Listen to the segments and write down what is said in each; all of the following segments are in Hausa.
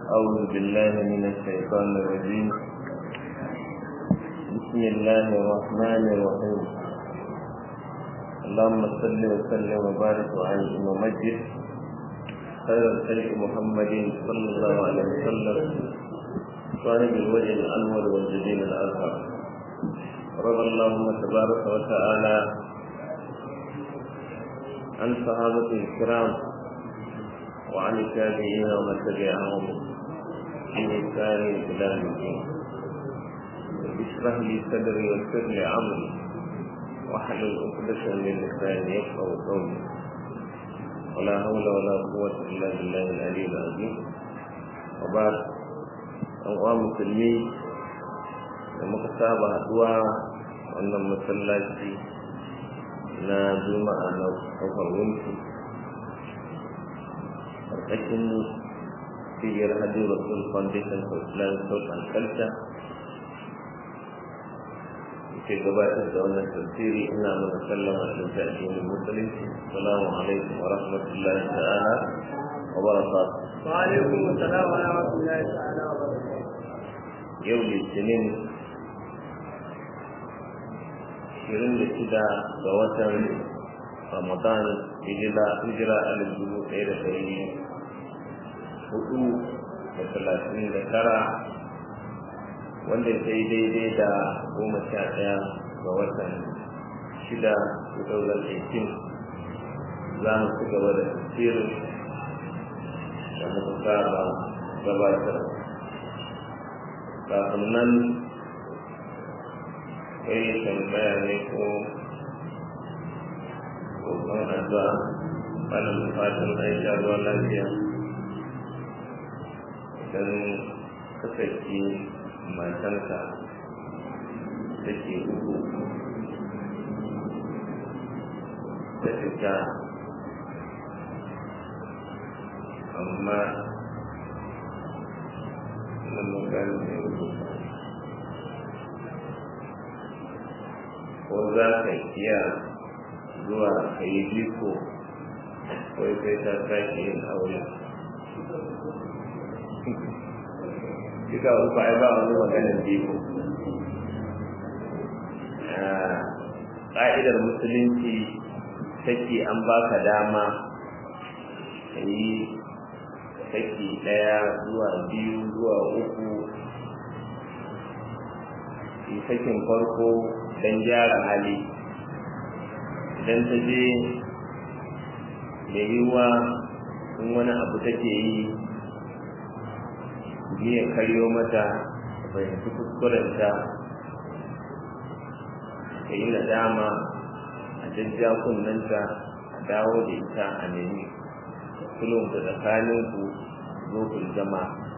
أعوذ بالله من الشيطان الرجيم بسم الله الرحمن الرحيم اللهم صل وسلم وبارك وعلى ومجد خير الخلق محمد صلى الله عليه وسلم صاحب الوجه الأنور والجبين الأزهر رضى اللهم تبارك وتعالى عن صحابة الكرام وعن التابعين ومن تبعهم بإحسان إلى الدين اشرح لي صدري ويسر لي أمري واحلل عقدة من لساني يفقه قولي ولا حول ولا قوة إلا بالله العلي العظيم وبعد أنواع مسلمين da muka saba haduwa wannan masallaci na juma'a na kofar wunki ƙarƙashin cibiyar hajji rasul foundation for islamic thought and culture ke gabatar da wannan tafsiri ina mana sallama da ta addinin musulunci assalamu alaikum wa rahmatullahi ta'ala wa barakatuh wa alaikum assalam wa rahmatullahi ta'ala wa barakatuh yau litinin ashirin da shida ga watan ramadan hijira alif dubu ɗaya da ɗari hudu da talatin da tara wanda ya sai daidai da goma sha ɗaya ga watan shida 2018 za mu ci gaba da tafsirin da muka saba gabatar kafin nan kai tambaya ne ko kokon addu'a wannan fatan aisha ruwan lafiya idan kasance matanka take uku ta fita amma nan magana ne rubuta ko za ka iya zuwa ka yi biko ko sai ta sake yin aure duka uku ai ba wani maganin biko ƙa'idar musulunci take an baka dama ka yi saki ɗaya zuwa biyu zuwa uku yi sakin farko don gyara hali idan ta je mai yiwuwa in wani abu take yi ya karyo mata fahimci kuskurenta ta yi nadama a jajja kunnanta a dawo da ita a nemi sulhun da tsakaninku zo ku zama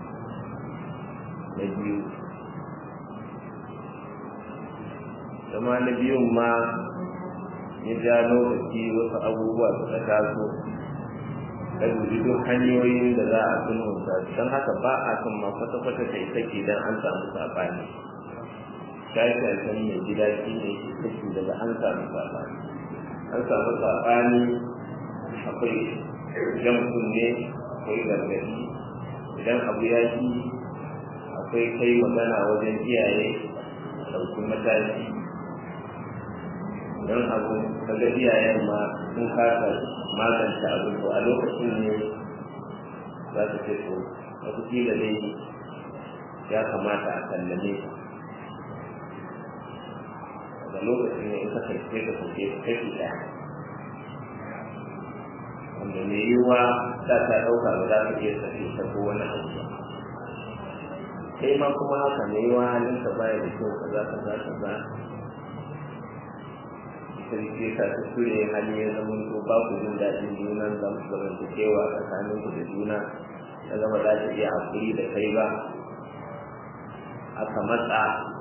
na biyu zama na biyun ma ya ja lokaci wasu abubuwa suka taso ka dubi duk hanyoyin da za a sulhunta don haka ba a kan ma kwata-kwata ta yi sake don an samu saɓani shashashen mai gida shi ne ke saki daga an samu saɓani an samu saɓani akwai jan kunne akwai gargaɗi idan abu ya ji akwai kai magana wajen iyaye ɗauki mataki don abu kaga iyayen ma sun kasa magance abu to a lokacin ne za su ce to wataƙila dai ya kamata a sallame daga lokacin ne in ka karfe ka sauke ka kashi ɗaya wanda mai yiwuwa za ta ɗauka ba za ka iya sake ta ko wani abu ba kai ma kuma haka mai yiwuwa halinka baya da kyau kaza kaza kaza sarki ka ta ture hali ya zama to ba ku jin daɗin junan da mu zama da kewa tsakanin ku da juna ya zama za ta iya haƙuri da kai ba aka matsa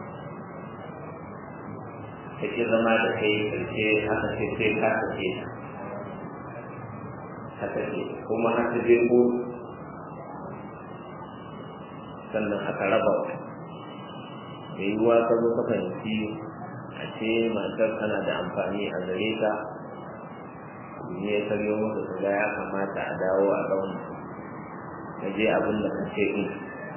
ta ke zama da kai karshe aka ce sai ka sake haka ce kuma haka je ko sannan aka raba da yiwuwa ka zo ka fahimci a ce matar tana da amfani a gare ka ne ya karyo maka kaga ya kamata a dawo a zauna ka je abin da kake yi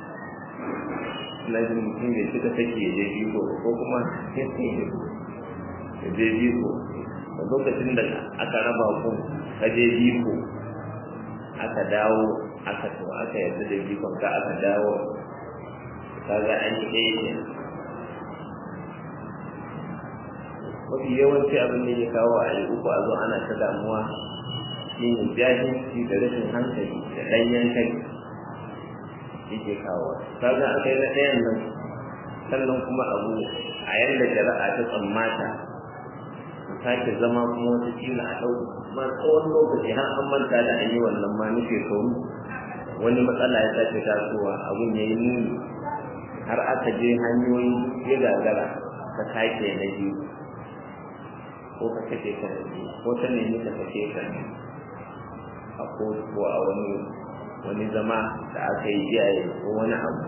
na jin mutum bai cika take ya je biko ko kuma ya je biko da lokacin da aka raba ku ka je biko aka dawo aka to aka yarda da bikon ka aka dawo kaga an yi ɗaya ne mafi yawanci abin da ya kawo a yi uku a zo ana ta damuwa shi ne jahilci da rashin hankali da ɗanyen kai yake kawo kaga a kai na ɗayan nan sannan kuma abu a yadda shari'a ta tsammata sake zama kuma wata kila a ɗau ma tsawon lokaci har an manta da an yi wannan ma nufe shekaru wani matsala ya sake tasowa abun ya yi nuni har aka je hanyoyi ya gagara ka sake na biyu ko ka kashe ka da biyu ko ta nemi ka kashe ka a kotu ko a wani wani zama da aka yi iyaye ko wani abu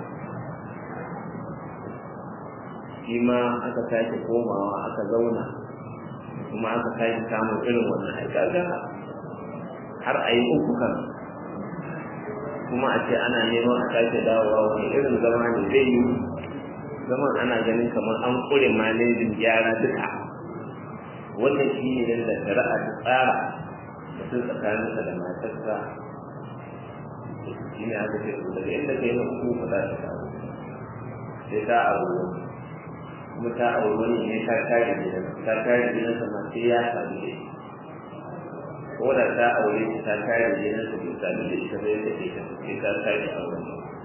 shi ma aka sake komawa aka zauna kuma aka sake samun irin wannan aikaga har a yi uku kan kuma a ce ana neman a sake dawowa wani irin zama ne zai yi zaman ana ganin kamar an kure malejin gyara duka wannan shi ne da shari'a ta tsara mutum tsakaninsa da matarsa shi ne aka ce daga inda ka yi na uku ba za ta dawo sai ta abu kuma ta auri wani ne ta kare gidan ta kare gidan sa ma sai ya sami da shi ko da ta aure shi ta kare gidan sa bai sami da ita bai ta ita sai ta kare auren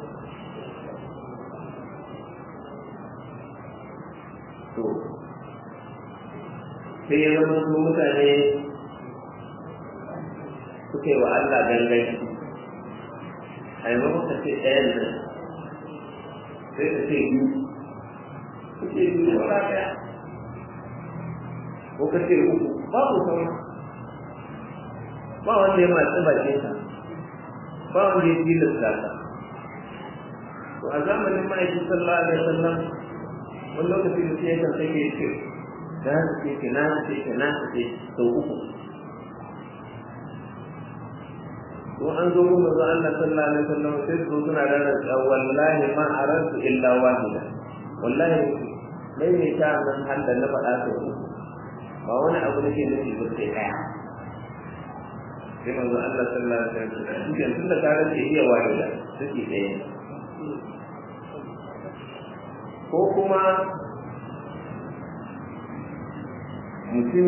to sai ya zama su mutane suka yi wa Allah ganganci a yi maka ce ɗayan nan sai ka ce biyu kuke biyu wala ɗaya ko ka ce uku babu sauran ba wanda ya matsi bakin ka ba wanda ya tilasta ka to a zamanin ma'aikin sallallahu alaihi wasallam wani lokaci da sai yakan sai ya ce na ce ke na ce ke na ce sau uku ko an zo mu manzo Allah sallallahu alaihi wasallam sai su suna da rantsa wallahi ma arantu illa wahida wallahi mai ne ta nan har da na faɗa to ba wani abu da ke nufi ba sai ɗaya sai manzo Allah sallallahu alaihi wasallam shi tun da karan ke iya wahida suke ɗaya ko kuma mutum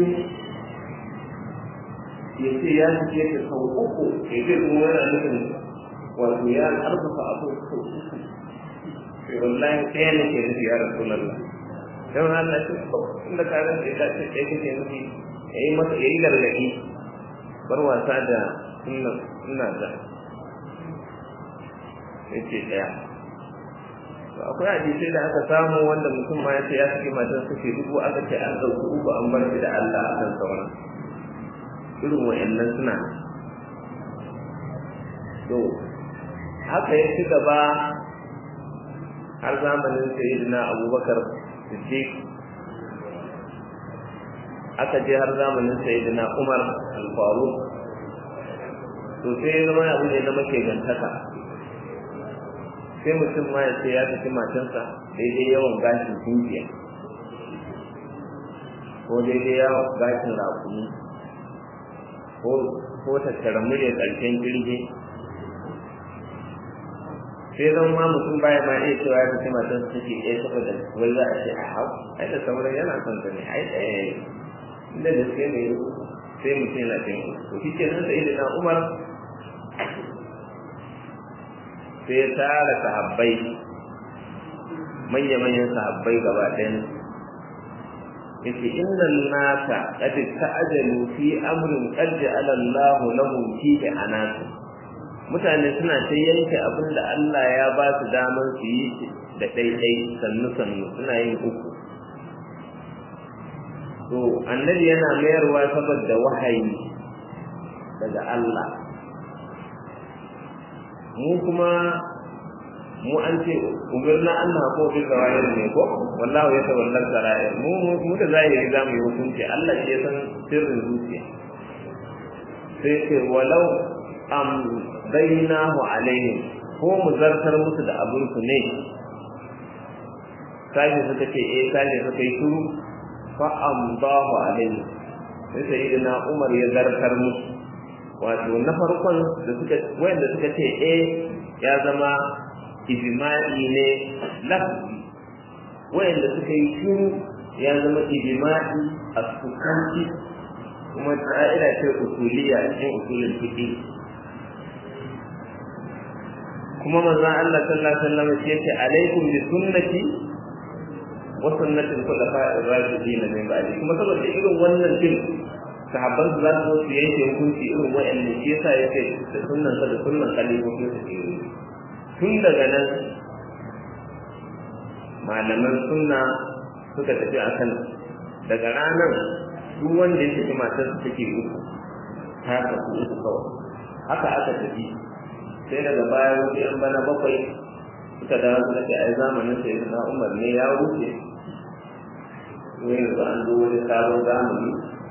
ya ce ya fice ta sau uku ya ce kuma yana nufin wato ya karfafa abu sau uku sai wallahi ɗaya ne ke nufi ya rasu lalla don Allah ce ko inda ka ran ce ta ce ɗaya kake nufi ya yi masa ya yi gargaɗi bar wasa da ina da ya ce ɗaya akwai hadisai da aka samu wanda mutum ma ya ce ya saki matan suke dubu aka ce an ɗauki uku an bar shi da Allah a kan sauran irin wa'annan suna to haka ya ci gaba har zamanin sayyidina abubakar siddiq aka je har zamanin sayyidina umar al-faruq to sai ya zama abu ne na make gantaka sai mutum ma ya ce ya saki matansa daidai yawan gashin tunkiya ko daidai yawan gashin rakumi ko tattara murya ƙarshen jirgi sai zan ma mutum baya ma iya cewa ya saki matansa take ɗaya saboda wai za a ce a hau ai da sauran yana son ta ne ai ɗaya inda da suke ne sai mutum yana cin to shi ke nan sai da umar sai ya tara sahabbai manya-manyan sahabbai gaba ɗayan yace innal nasa qad ta'ajalu fi amrin qad ja'ala Allah lahum fihi anasa mutane suna ta yanke abin da Allah ya ba su daman su yi da ɗaiɗai sannu sannu suna yin uku to annabi yana mayarwa saboda wahayi daga Allah mu kuma mu an ce umirna an na ko bil zawahir ne ko wallahu ya tawalla sarair mu mu da zahiri za mu yi hukunci Allah shi ya san sirrin zuciya sai ce walau am bainahu alaihim ko mu zartar musu da abin su ne sai suka ce eh sai suka yi shuru fa amdahu alaihi sai sayyidina Umar ya zartar musu wato na farkon da suka wanda suka ce eh ya zama ijma'i ne lafzi wanda suka yi shuru ya zama ijma'i a sukanci kuma ta'ila ce usuliya cikin usulin fiqh kuma manzon Allah sallallahu alaihi wasallam ya ce alaikum bi sunnati wa sunnati al-khulafa'ir rashidin min ba'di kuma saboda irin wannan din sahabban su za su su yanke hukunci irin wa'annan shi yasa yake da sunnan sa da sunnan khalifofi su ke tun daga nan malaman sunna suka tafi akan daga ranar duk wanda ya tafi matar su take uku ta tafi uku kawai haka aka tafi sai daga baya wasu yan bana bakwai suka dawo suka ce ai zamanin sai na umar ne ya wuce ko yanzu an zo wani sabon zamani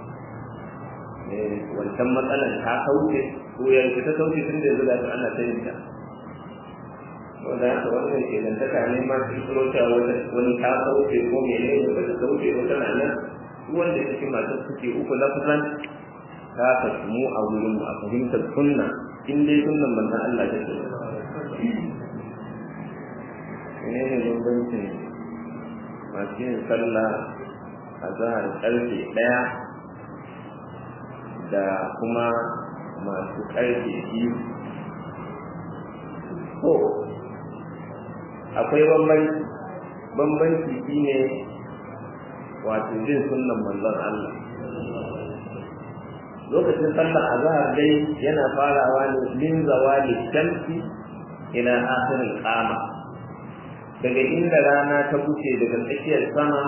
wancan matsalar ta kauce ko yanzu ta kauce tun da yanzu da su ana sanin ta wanda haka wani mai ke dantaka ne ma su kiro cewa wani ta kauce ko mene ne ba ta kauce wata na nan wanda ya cikin masu suke uku lafazan ta kasu mu a wurin mu a fahimtar sunna in dai sunnan manzon Allah ta ce ne ne bambancin masu yin sallah a zahar karfe ɗaya da kuma masu karfe biyu ko akwai bambanci bambanci shine wato jin sunnan manzon Allah lokacin sallar azhar dai yana farawa ne min zawali shamsi ila akhirin qama daga inda rana ta buce daga tsakiyar sama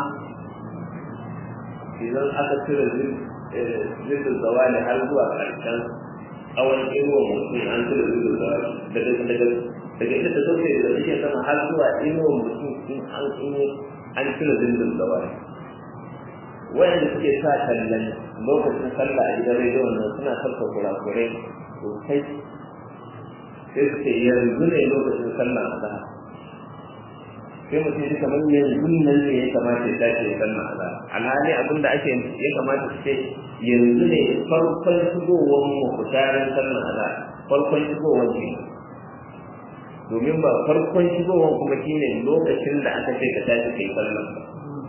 idan aka cire zirin zawali har zuwa ƙarshen tsawon inuwa mutum an cire zirin zawali daga daga daga inda ta sauke daga tsakiyar sama har zuwa inuwa mutum in an an cire zirin zawali wayanda suke sa tallan lokacin sallah a gidan rediyon nan suna sarka kurakurai sosai sai suke yanzu ne lokacin sallah a zahar sai mutum ya kamar yanzu nan ne ya kamata ya dace ya sallah a zahar alhali abin da ake ya kamata su ce yanzu ne farkon shigowar mu kutarin sallah a zahar farkon shigowar ne domin ba farkon shigowar kuma shine lokacin da aka ce ka tashi kai sallah ba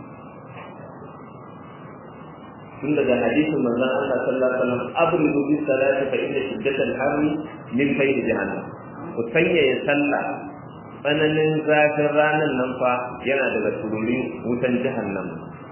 tun daga hadisin manzon Allah sallallahu alaihi wasallam abridu bis salati fa inna shiddatal harri min fayd jahannam ku sanya ya sallah tsananin zafin ranar nan fa yana daga tururin wutan jahannam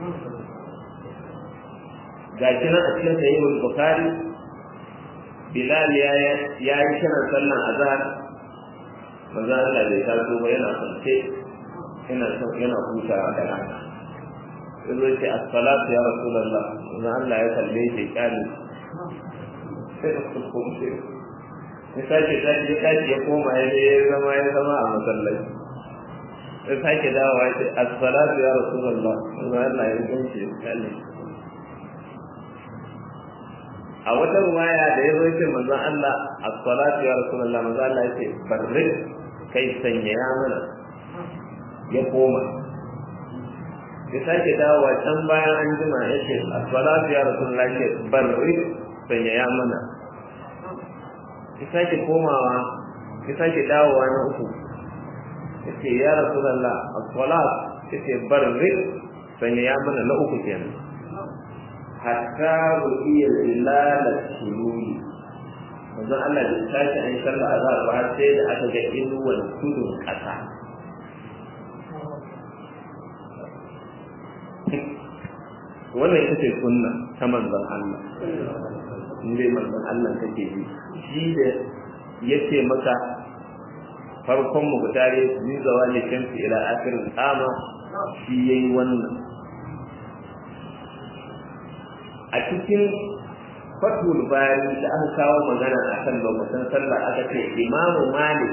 ga shi nan a cikin sahihul bukhari bilal ya ya yi kiran sallan azhar manzon Allah bai taso ba yana kwance yana yana hutawa da rana zai ce assalatu ya rasulullah idan Allah ya kalle shi kani sai da su kuma sai ya sake tashi ya tashi ya koma ya je ya zama ya zama a masallaci ya sake dawowa ya ce assalatu ya rasulullah idan Allah ya kalle shi kani a wata ruwaya da ya zo ce manzon Allah as-salatu ya rasulullah manzon Allah ya ce barri kai sanya ya mana ya koma ya sake dawowa can bayan an jima ya ce assalatu ya rasulullah ce barri sanya ya mana ya sake komawa ya sake dawowa na uku ya ce ya rasulullah assalat ya ce barri sanya ya mana na uku kenan hatta ru'iyya zilala sululi manzo Allah da tashi an sallah azhar ba sai da aka ga inuwan tudun kasa wannan ita ce sunna ta manzon Allah in dai manzon Allah kake bi shi da yace maka farkon mu gutare ni zawali shamsi ila akhir qama shi yayi wannan a cikin fatul bari da aka kawo magana akan lokacin sallah aka ce imamu malik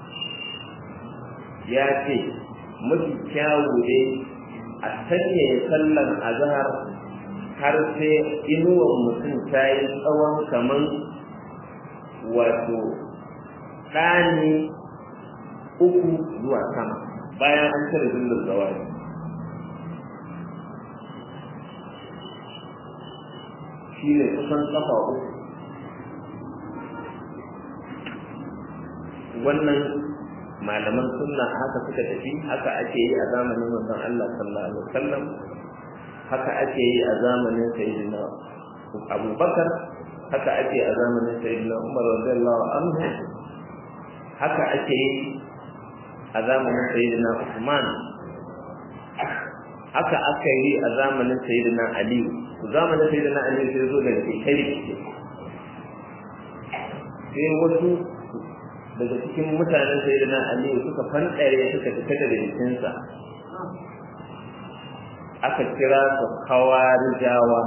ya ce mafi kyawu ne a sanya sallan azhar har sai inuwan mutum ta yi tsawon kaman wato ɗani uku zuwa sama bayan an cire zillin zawari shi ne kusan kafa uku wannan malaman sunna haka suka tafi haka ake yi a zamanin manzon Allah sallallahu alaihi wasallam haka ake yi a zamanin sayyidina Abubakar haka ake a zamanin sayyidina Umar radiyallahu anhu haka ake yi a zamanin sayyidina Usman haka aka yi a zamanin sayyidina Ali zamanin sayyidina Ali sai zo da kai sai wasu daga cikin mutanen sayyidina Ali suka fanɗare suka fita daga jikinsa aka kira su kawarijawa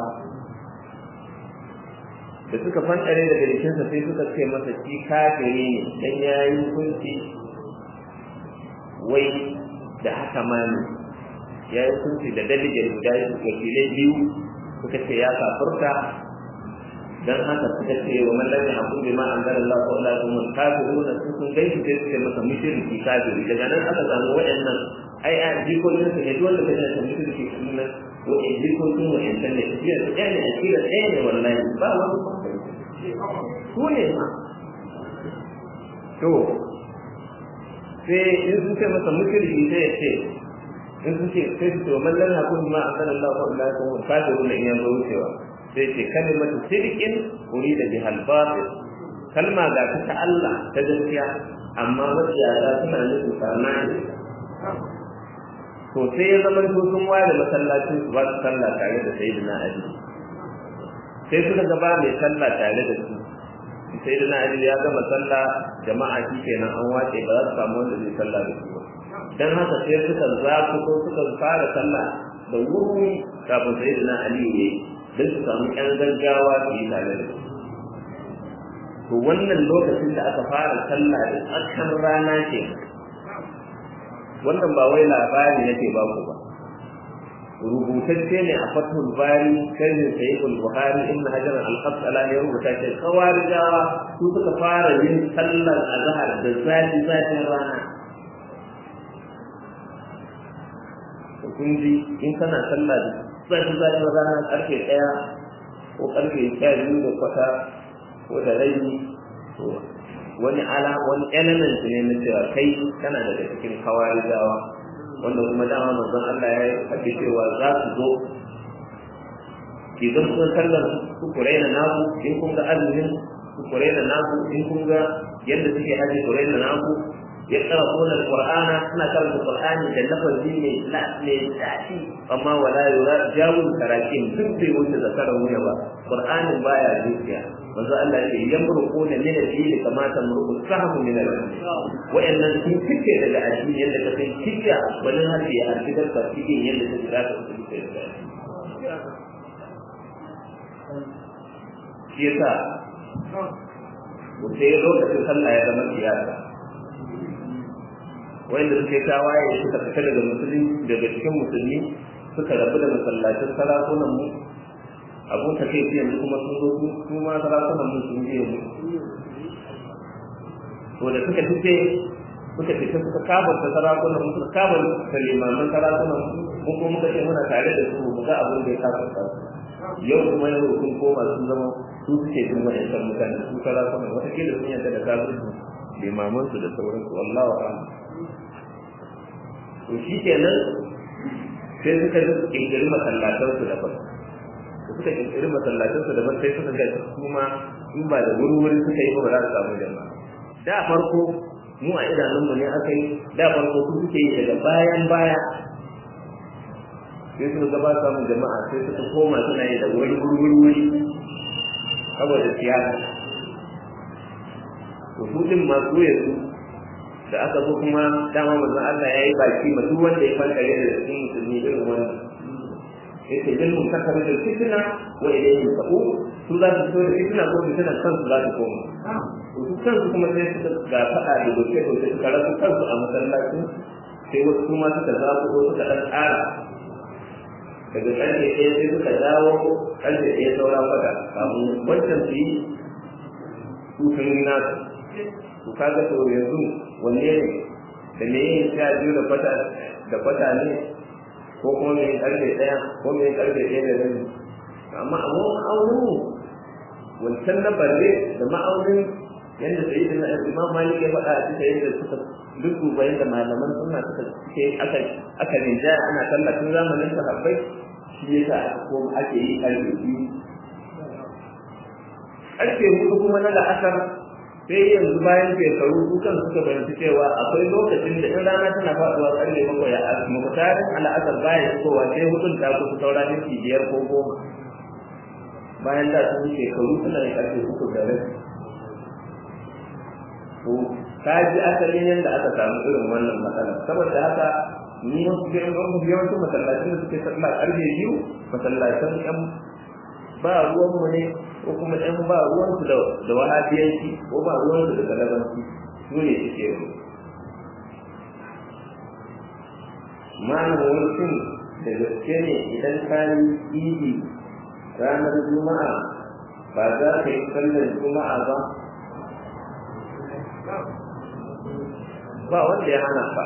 da suka fanɗare daga jikinsa sai suka ce masa shi kafiri ne dan yayi hukunci wai da haka ma ne ya yi hukunci da dalilin guda wakilai biyu suka ce ya kafurta dan haka suka ce wa man lam yahkum bima anzalallahu fa ulaikum al-kafirun sun sun gaishe sai suka masa mushriki kafiri daga nan aka samu waɗannan ai a jikokin su ne dole ka san mushriki sunan wa in jikokin wa in san ne tafiya da ɗaya ne a kira ɗaya ne wallahi ba wani su ne ma to sai in sun ce masa mushriki sai ya ce in sun ce sai su ce wa man lam yahkum bima anzalallahu fa ulaikum al-kafirun in yanzu wucewa sai ce kalimatu sirkin urida biha al-batil kalma ga ta Allah ta gaskiya amma matsayata suna nufin sarna ne to sai ya zama to sun ware masallacin su ba su sallah tare da sayyidina Ali sai suka gaba mai sallah tare da su sayyidina Ali ya gama sallah jama'a shi kenan an wace ba za su samu wanda zai sallah da su ba dan haka sai suka zaku ko suka fara sallah da wuri kafin sayyidina Ali ya yi don su samu ƴan gaggawa su yi tare da to wannan lokacin da aka fara sallah da tsakan rana ke wannan ba wai labari nake ba ku ba rubutacce ne a fathul bari sharhin sayyidul buhari ibn hajar al-asqalani ya rubuta ce kawarijawa su suka fara yin sallar azhar da zafi zafin rana kun ji in kana sallah da zafi zafin rana karfe ɗaya ko karfe sha biyu da kwata ko da rabi to wani ala wani element ne na cewa kai kana daga cikin kawarijawa wanda kuma dama manzon Allah ya faɗi cewa za su zo ki zan kun sallar ku kuraina naku in kun ga azumin ku kuraina naku in kun ga yadda suke haji kuraina naku ya tsara sunan qur'ana suna karanta qur'ani da lafazi mai mai daɗi amma wala yura jawul karakin duk bai wuce zakaran wuya ba qur'anin baya zuciya manzo Allah ya yamruqu na min al-dini kama tamruqu sahmu min al-dini wa'annan sun fice daga addini yadda ka san kiya wani harfi ya harfi da cikin yadda ta tsara ta fice daga shi yasa sai lokacin sallah ya zama siyasa wanda suke tawaye suka fita daga musulmi daga cikin musulmi suka rabu da masallacin sarakunan mu abun ta kai yanzu kuma sun zo su ma sarakunan mu sun je mu to da suka fice suka fita suka kabarta sarakunan mu suka kabarta limaman sarakunan mu kuma muka ce muna tare da su mu ga abin da ya kafarta yau kuma yau sun koma sun zama su suke jin wa'ancan mutane su sarakunan wataƙila sun yanta da kafirci limaman su da sauransu wallahu a'lam to shi kenan sai suka kirkiri masallatansu daban da suka kirkiri masallatansu daban sai suka ga kuma in ba da wuri-wuri suka yi ba ba za su samu jama'a da farko mu a idanunmu ne aka yi da farko su suke yi daga bayan baya sai suka gaba samun jama'a sai suka koma suna yi da wuri wuri wuri saboda siyasa to su din masu yanzu da aka zo kuma dama manzon Allah ya yi baki ma duk wanda ya fanta da cikin musulmi irin wannan yace bil muntakar da fitna wa ilayhi sa'u su za su so da fitna ko fitna kansu za su koma su kansu kuma sai suka ga fada da doke doke suka rasu kansu a masallaci sai wasu kuma suka zaɓo ko suka ɗan ƙara daga ƙarfe ɗaya sai suka dawo ƙarfe ɗaya saura kwata kamun wancan su yi su sun yi nasu to kaga to yanzu wanne ne da me yin sha biyu da kwata da kwata ne ko kuma me yin karfe ɗaya ko me yin karfe ɗaya da rabi amma a ma'aunin wancan na barre da ma'aunin yadda sai da imam malik ya faɗa a cikin yadda suka duk bayan da malaman suna suka ce aka aka rinja ana tallafin zamanin sahabbai shi yasa ko ake yi karfe biyu karfe hudu kuma na la'asar sai yanzu bayan shekaru dukan suka bayanci cewa akwai lokacin da in rana tana faɗuwa karfe bakwai a muktarin al'asar baya fitowa sai hudun ta kusa saura minti biyar ko goma bayan da sun shekaru suna da karfe uku da rai to ka ji asalin yadda aka samu irin wannan matsala saboda haka ni wasu yawancin masallacin da suke sallah karfe biyu masallacin yan ba ruwanmu ne ko kuma yan ba ruwansu da da wahabiyanci ko ba ruwansu da galabanci su ne suke yi ma'ana wani shin da gaske ne idan ka yi idi ranar juma'a ba za ka yi sallar juma'a ba ba wanda ya hana ka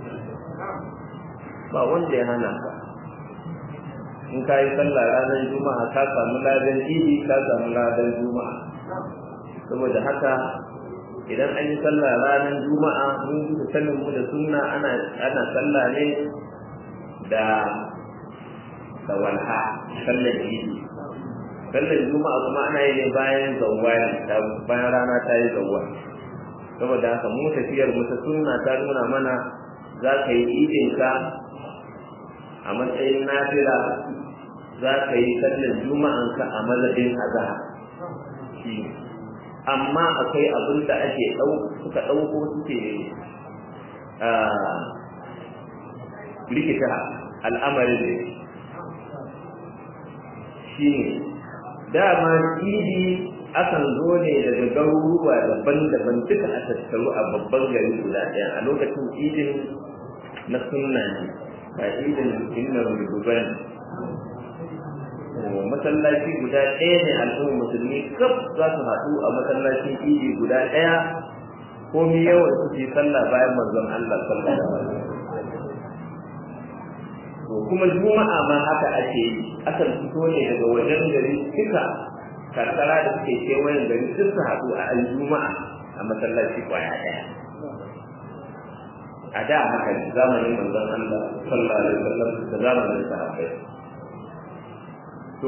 ba wanda ya hana ka in ka yi sallah ranar juma'a ka samu ladan idi ka samu ladan juma'a saboda haka idan an yi sallah ranar juma'a mun ji da sanin mu da sunna ana ana sallah ne da da walha sallar idi sallar juma'a kuma ana yi ne bayan zawwali bayan rana ta yi zawwali saboda haka mu tafiyar mu ta sunna ta nuna mana za ka yi idin ka a matsayin nafila za ka yi sallar juma'an ka a mazhabin azhar shi amma akwai abin da ake suka ɗauko suke rikita al'amarin ne shi ne dama idi akan zo ne daga garuruwa daban-daban duka a tattaru a babban gari guda ɗaya a lokacin idin na sunna ne ba idin inna rububan masallaci guda ɗaya ne al'ummar musulmi kaf za su haɗu a masallacin idi guda ɗaya ko mi yawan su yi sallah bayan manzon Allah sallallahu alaihi wasallam to kuma juma'a ma haka ake yi akan fito ne daga wajen gari duka karkara da suke kewayen gari duk su haɗu a aljuma'a a masallaci kwaya ɗaya a da haka ne zamanin manzon Allah sallallahu alaihi wasallam da zamanin sahabbai to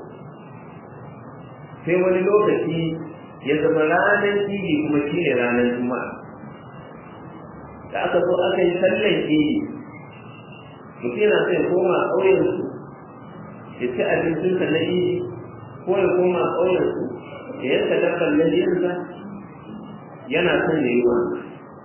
sai wani lokaci ya zama ranar idi kuma shine ranar juma'a da aka zo aka yi sallar idi mutum yana sai koma ƙauyensu ya ci abincinsa na idi ko ya koma ƙauyensu ya yanka dabbar laliyarsa yana son ya yi wani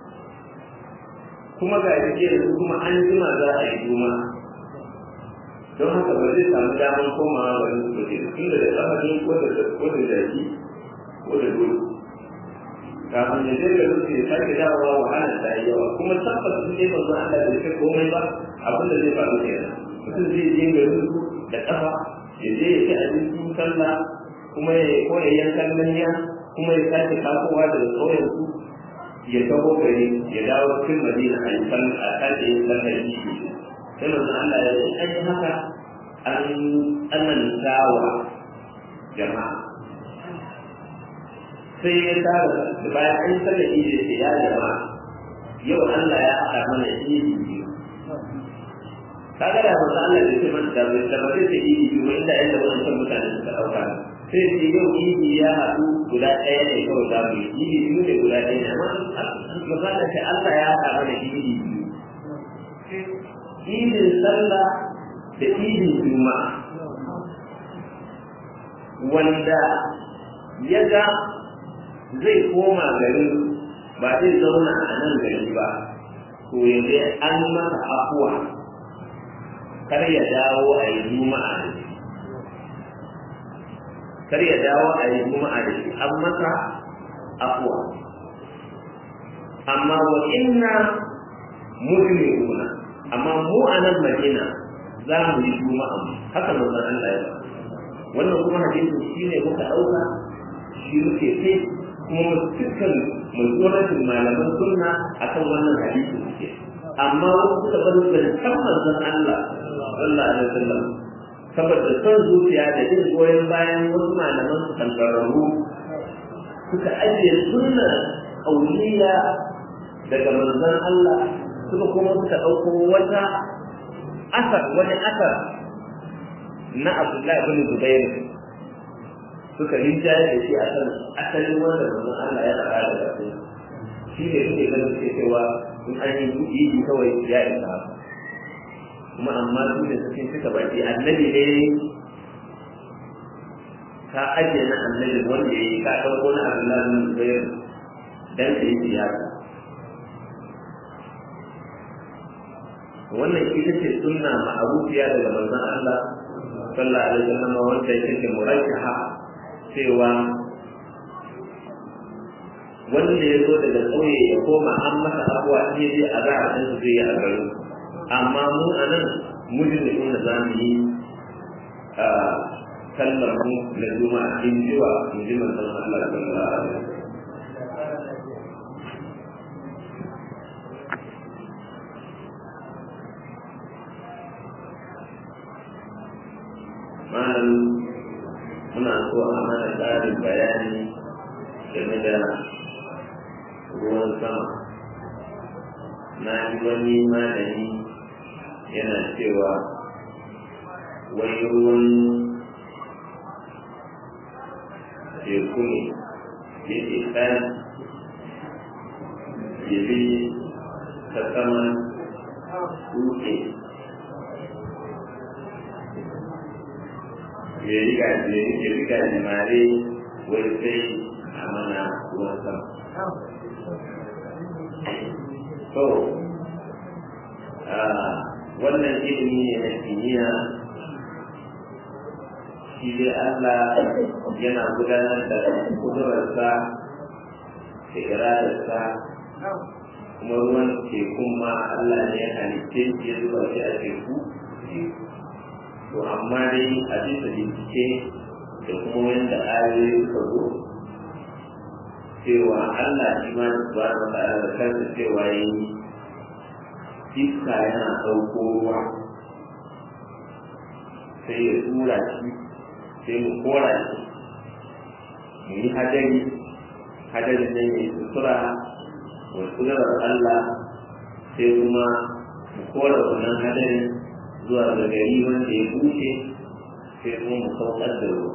kuma ga jike da kuma an jima za a yi juma don haka ba zai samu damar komawa wani soje tun da kafa ne ko da ko da jaki ko da dole kafin ya je ga zuci ya sake dawowa wahala ta yi yawa kuma tabbas sun je manzo Allah da shi komai ba abin da zai faru kenan mutum zai je garin su da kafa ya je ya ci abincin sallah kuma ya ko ya yankan manya kuma ya sake tasowa daga ƙauyen su ya taho gari ya dawo cikin madina a yi san a sake yin sallar yi sai manzo Allah ya ce ai haka an tsanantawa jama'a sai ya tara da bayan an sallar yi da ya jama'a yau Allah ya haɗa mana idi biyu kaga da manzo Allah ya ce mana da bai da bai ce idi biyu inda yanda wannan mutane suka dauka sai ce yau idi ya haɗu guda ɗaya ne kawai za mu yi idi biyu ne guda ɗaya ne amma misali ce Allah ya haɗa mana idi biyu idin sallah da idin juma'a wanda ya ga zai koma garin ba zai zauna a nan gari ba to yanzu an masa afuwa kar ya dawo a yi juma'a da shi kar ya dawo a yi juma'a da shi an masa afuwa amma wa inna mujrimuna amma mu a nan madina za mu yi juma'a haka manzon Allah ya wannan kuma hadisi shine muka dauka shi muke kai kuma dukkan mutuwaratin malaman sunna akan wannan hadisi suke amma wasu suka bar zancen manzon Allah sallallahu alaihi wasallam saboda son zuciya da jin goyon bayan wasu malaman su kankararru suka ajiye sunna kauliya daga manzon Allah suka kuma suka ɗauko wata asar wani asar na Abdullahi ibn Zubair suka rinjaye da shi a kan asalin wanda manzon Allah ya faɗa daga su shi ne suke ganin suke cewa in an yi kuɗi kawai ya isa kuma amma su da suke suka baki annabi ne ka ajiye na annabi wanda ya yi ka ɗauko na Abdullahi ibn Zubair dan ka yi siyasa wannan ita ce sunna ma'arufiya daga manzon Allah sallallahu alaihi wasallam wanda yake ce murajjaha cewa wanda ya zo daga ƙauye ya koma an masa abuwa in ya je a za a ɗan su zai yi a garin amma mu a nan mujin da inda za mu yi a kalmar mu na juma'a in ji wa in ji manzon Allah sallallahu alaihi wasallam malam muna so a mana ƙarin bayani game da ruwan sama na ji wani malami yana cewa wai ruwan teku ne yake ɗan yabi ta saman dutse ya riga ya riga jimare wai sai a mana ruwan sama. So, wannan ilimi ne na kimiyya shi dai Allah yana gudanar da kudurarsa da iradarsa kuma ruwan tekun ma Allah ne ya halitte shi ya zuba shi a teku to amma dai a bisa bincike da kuma wanda ayoyi suka zo cewa Allah shi ma subhanahu wa ta'ala da kansa cewa yi iska yana ɗauko ruwa sai ya tura shi sai mu kora shi mu yi hadari hadarin nan ya sutura wa suturar Allah sai kuma mu kora wannan hadarin zuwa ga gari wanda ya bushe sai kuma mu saukar da ruwa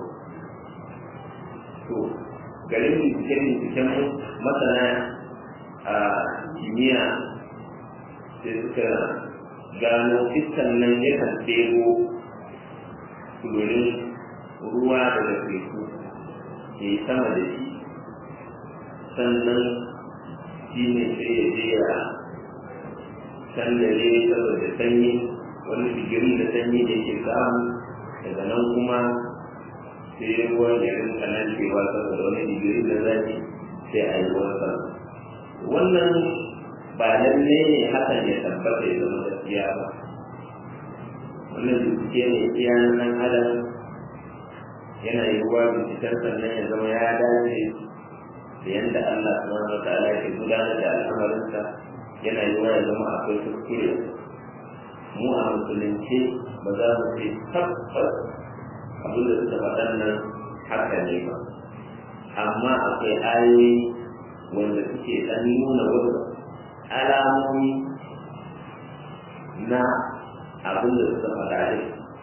to garin binciken binciken masana a kimiyya sai suka gano iskan nan yakan ɗebo tururin ruwa daga teku ya yi sama da shi sannan shi ne sai ya je ya sandare saboda sanyi wani digiri da sanyi da ke samu daga nan kuma sai ruwan ya rinka nan cewa saboda wani digiri da zafi sai a yi ruwan sama wannan ba lalle ne hakan ya tabbata ya zama gaskiya ba wannan bincike ne iya nan adam yana yi ruwa binciken sannan ya zama ya dace da yadda Allah subhanahu wa ta'ala ke gudanar da al'amarinsa yana yi wa ya zama akwai kuskure mu a musulunci ba za mu ce tabbas abin da suka faɗan nan haka ne ba amma akwai ayoyi wanda suke ɗan nuna wasu alamomi na abin da suka faɗa ne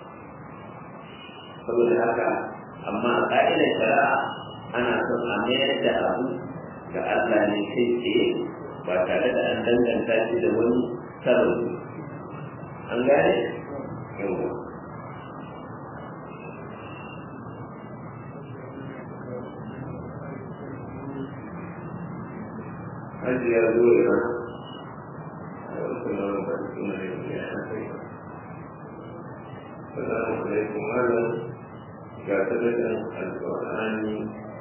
saboda haka amma a ƙa'idar shari'a ana son a mayar da abu ga Allah ne kai tsaye ba tare da an danganta shi da wani sababi an gane yawa hajiya zuwa Assalamu alaikum malam ga sadakan alƙur'ani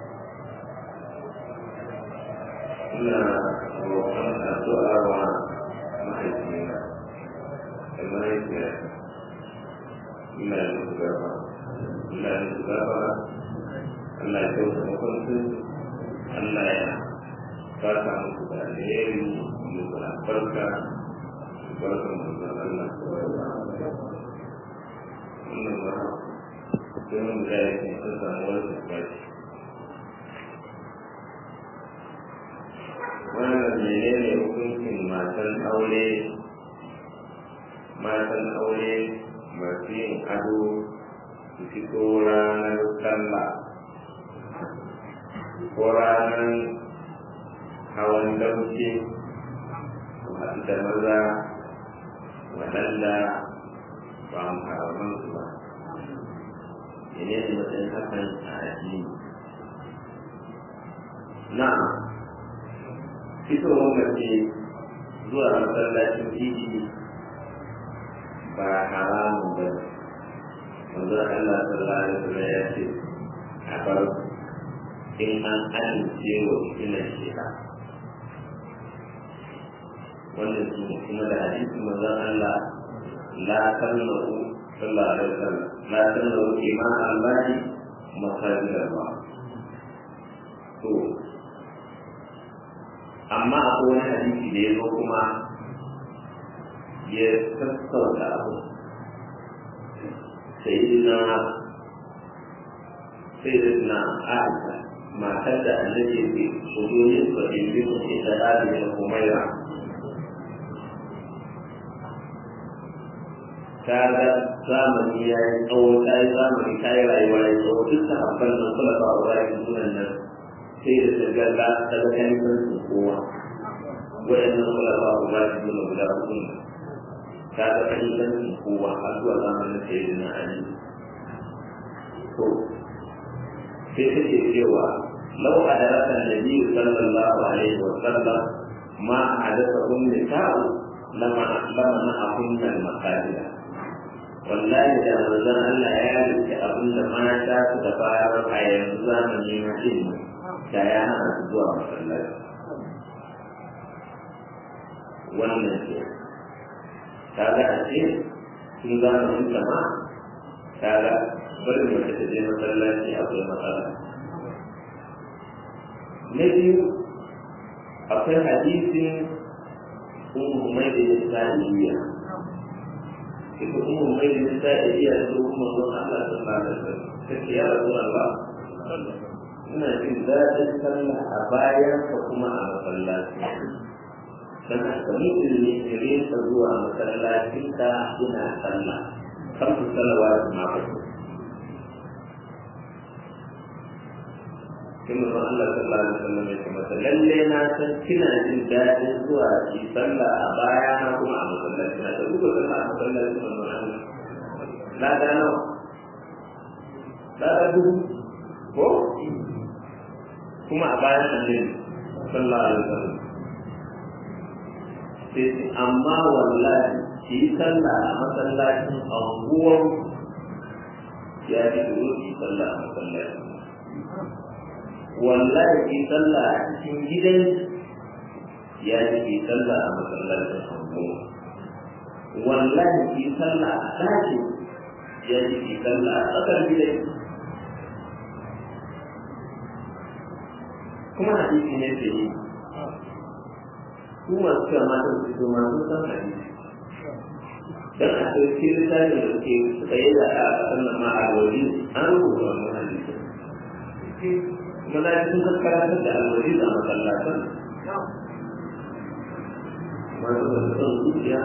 ina roƙon addu'a wa mahaifina da mahaifiyata ina da musu gaba ina da musu gaba Allah ya kyauta makwancin Allah ya fata muku da alheri da barka barkan da Allah wannan ba sai mun da yake an samu wani tabbati wannan menene hukuncin matan aure matan aure masu yin ado su fito ranar sallah ko ranar hawan dauke su haɗu da maza waɗanda ba muharraman su ba mene ne matsayin hakan a addini na fitowar mace zuwa masallacin titi ba haramun ba manzo Allah sallallahu alaihi wasallam ya ce a bar in an amince wa fitinar shi'a wannan su ne kuma da hadisi manzo Allah la sallahu sallallahu alaihi wasallam la sallahu ima Allah masajid Allah to amma akwai wani hadisi da ya zo kuma ya sassauta abu sayyidina sayyidina Aisha matar da annabi ke shugabannin su da yi su ke da ɗari da kumaira ta ga zamani ya yi tsawo ta yi zamani ta yi rayuwa ya tsawo duk ta haɓar nan kula ba wa rayu sunan nan sai da ta ga za ta ga kan su kowa waɗannan kula ba wa rayu sunan guda uku ta ga kan su kowa har zuwa zamanin sayyidina Ali to sai take cewa lau a darasan nabi sallallahu alaihi wa sallam ma a dasa ummi ta'u lama lama na akunna makadira wallahi da manzon Allah ya rike abin da mata su da bayar a yanzu zamani na ilmi da ya hana su zuwa masallaci wannan ce kaga a ce sun zamanin sama kaga bari mace ta je masallaci akwai matsala na biyu akwai hadisin ummu mai da ya sa'iliya ita ummu mai da ya sa'iliya da kuma zuwa Allah ta fara da ta ce ya rasu Allah ina jin daɗin sallah a bayan ka kuma a masallaci dan haka mutum ne kire ka zuwa masallacin ka ina sallah kan su salawa ma ba sai mu Allah sallallahu alaihi wasallam ya ce lalle na san kina jin daɗin zuwa ki sallah a baya na kuma a masallaci na ta duba sallah a masallaci na Allah na da nawa da da dubu ko kuma a bayan annabi sallallahu alaihi wasallam sai amma wallahi ki sallah a masallacin anguwar ya fi ki sallah a masallacin wallahi ki sallah a cikin gidan ya ji ki sallah a masallacin hannu wallahi ki sallah a ɗakin ya ji ki sallah a tsakar gidan kuma hadisi ne ke yi su masu kama da su su masu san hadisi dan a ɗauki littafin da suke suka yi da a ƙasar nan ma a waje an rubuta wannan hadisi maza sun kaskaratar da alwari a masallatan masu da son zuciya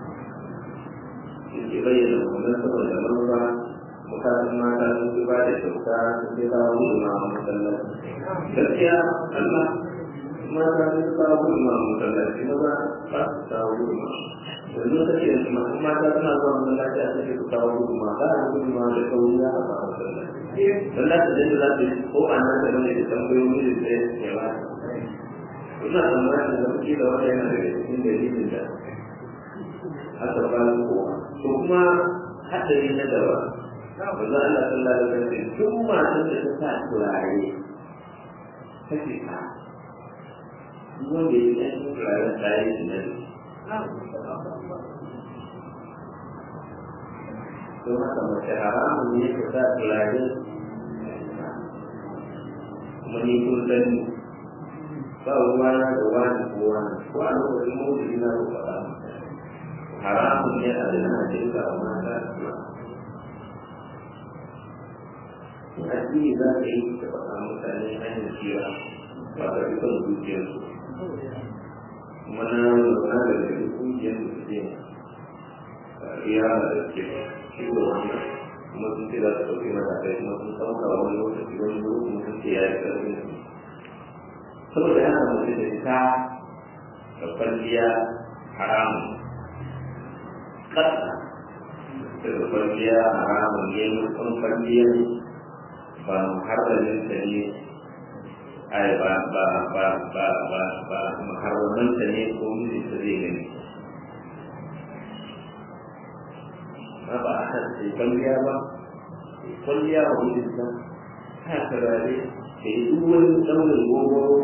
ke bayyana kuma saboda manufa mutanen mata sun fi ba da kyauta sun fi kawo gudunma a masallaci gaskiya Allah mata sun fi kawo gudunma a masallaci maza ba su kawo gudunma yanzu ta ce masu mata suna zuwa masallaci a cikin su kawo gudunma ba a gudunma da kauri ya haɓa masallaci don za ta je da za ta yi ko a nan da bane da tambayoyi da tsaye ya ba ina tsammanin da kuke da wata yana daga cikin dalilin da aka ba su kowa to kuma haɗari na gaba wanzan Allah sallallahu alaihi wasallam duk matan da ta sa turare ta ce ta duk wanda ya yi ɗan turaren tare da nan don haka mace haramun ne ta sa turare kuma ni kun sani ba ruwa na da wani ko wani ko a lokacin mawuyi na ko faɗa haramun ne a da na jirga a mata addini za ka yi da faɗa mutane hanyar cewa ba ka fi son zuciyarsu kuma na lura da da kungiyar da suke iya da ke shigo wannan kuma sun ce za su ɗauki matakai kuma sun ɗauka wani lokaci wani lokaci sun ce ya yi ƙarfin su saboda haka mutum da ita da kwalliya haramun ƙasa da kwalliya haramun ne mutum kwalliyar ba muharramin ta ne ai ba ba ba ba ba ba muharramin ta ne ko miji ta zai gani ma ba a kan sai kwalliya ba kwalliya wa mijin ta ta turare da yi duk wani ɗaurin gogoro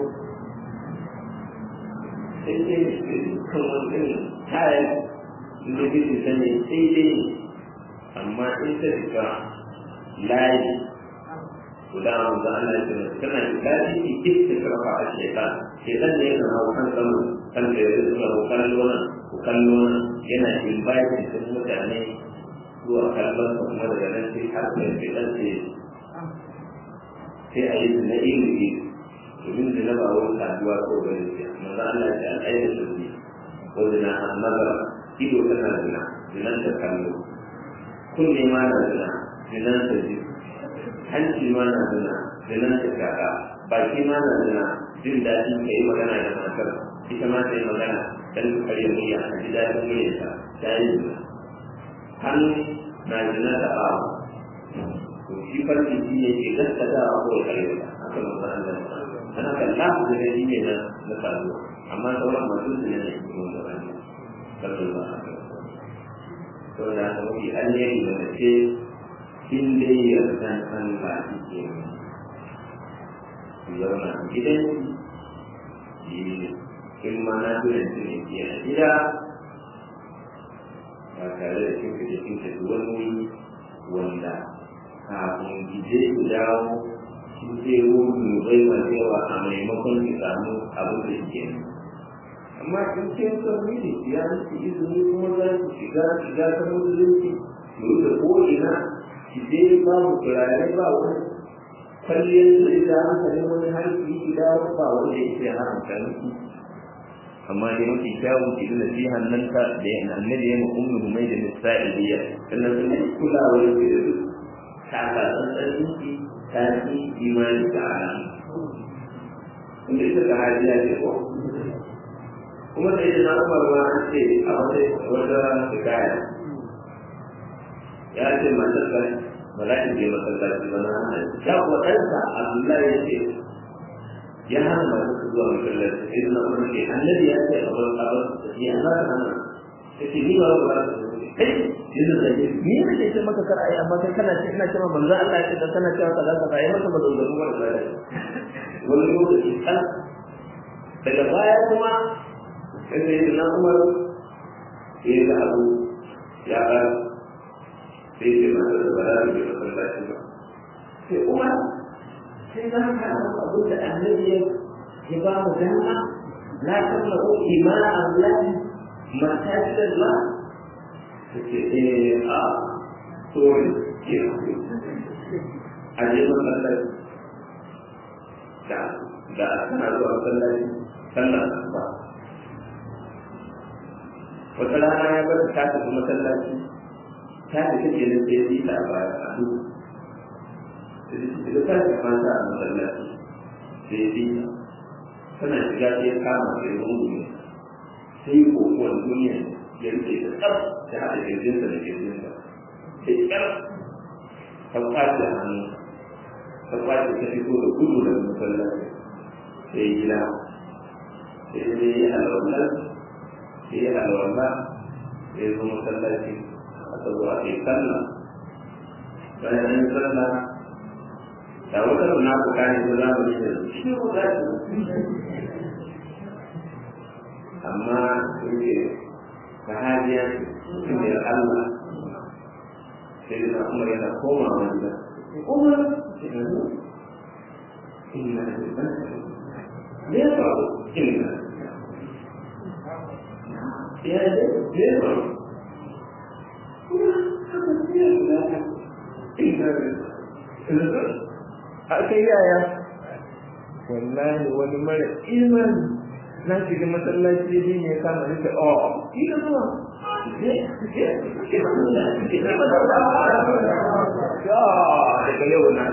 sai dai kan wani irin kayan da mijin ta ne sai dai amma in ta shiga layi guda manzo Allah ya ce kana lafi ki kike karfa a shaytan shaytan ne yana hawo kan sama kan da ya zuwa ko kallo nan ko kallo nan yana invite din mutane zuwa kallon sa kuma daga nan sai har sai shaytan ce sai a yi na ilimi domin da na ba wani saduwa ko gani ce manzo Allah ya ce al'ayyar su ne ko zina an nazara ido tana zina zinan da kallo kunne ma na zina zinan da ji hanci ma na zina zinan ta kaka baki ma na zina jin daɗi ka yi magana da matar ita ma ta yi magana dan ka karya murya a ji daɗin muryarta ta yi zina hannu na zina da ɓawa to shi farki shi ne ke gaskatawa ko ya karya ta haka manzo Allah ana kalla da gani ne na na saduwa amma sauran masu zina ne kuma da wani sallallahu alaihi wasallam saboda haka mafi alheri da mace in dai yardan Allah ke ku zauna a gidan in ma na tunan su ne ke a gida ba tare da kinka da kinka da wani wanda kafin gije ku dawo sun ce wani bai masu yawa a maimakon ki samu abin da ke amma in ce son miji ya nufi izini kuma za su shiga shiga ta musulunci su da ko'ina ki je babu turare ba wani kwalliyar da ita hankalin wani harki ki dawo ba wanda ya ce haramta miki amma dai mafi kyawun ki da nasihan nan ta da ya annabi ya ummu mai da nisa'iliya sannan sun yi kulawa da ki da su ta ka tsantsanin ki ta ki imani da alamu inda ita ka hajiya ce ko kuma da yadda na umar ma an ce a wata wata hikaya ya ce masallar ba za ki je masallaci ba na hana ya kuwa ɗansa Allah ya ce ya hana masu su zuwa masallaci sai na umar ce annabi ya ce abar abar ya za ka hana ya ce ni ba ba ba kai yanzu da ke ni ne ke ce maka kar ai amma kai kana ce ina cewa manzo Allah ya ce dan kana cewa kaza kaza ai maka mazaunin ba da wani lokaci kan daga baya kuma sai na umar ya ga abu ya ba sai ce masa da ba za mu je masallaci ba sai umar sai za ka abu da annabi ya ba mu dama la tamlahu ima Allah masajid Allah sai eh a to ke a je masallaci da da kana zuwa masallaci sallah ba wata rana ya bar ta tafi masallaci ta tafi ke nan sai yi ta baya a duk da ta tafi mata a masallaci sai yi tana shiga sai ya kama sai rungu ne sai yi kokon duniya ya rike da tsar ta haɗa kirjinsa da kirjinsa sai tsar ta kwace hannu ta kwace ta fito da gudu daga masallaci sai gida sai dai ya alwallar sai ya alwala sai zo masallaci aka zo a kai sallah bayan an sallah da wata runa ku kane ko za mu yi shi ko za su amma yake sahabiya mutumiyar Allah sai da Umar yana koma wanda Umar inna lillahi me ya faru inna ya ce me ya faru aka yaya wallahi wani mara imani na shiga masallaci ne ya kama nake oh ina zuwa daga yau na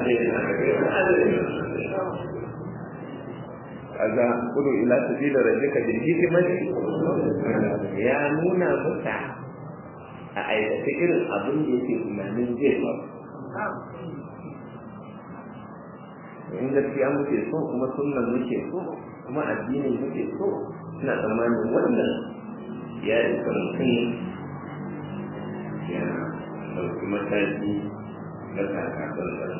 kaga kudu ila sabila rabbika bil hikmati ya nuna maka a aikace irin abin da yake tunanin zai faru in gaskiya muke so kuma sunnan muke so kuma addinin muke so ina tsammanin wannan ya isa mutum ya ɗauki mataki na kakakan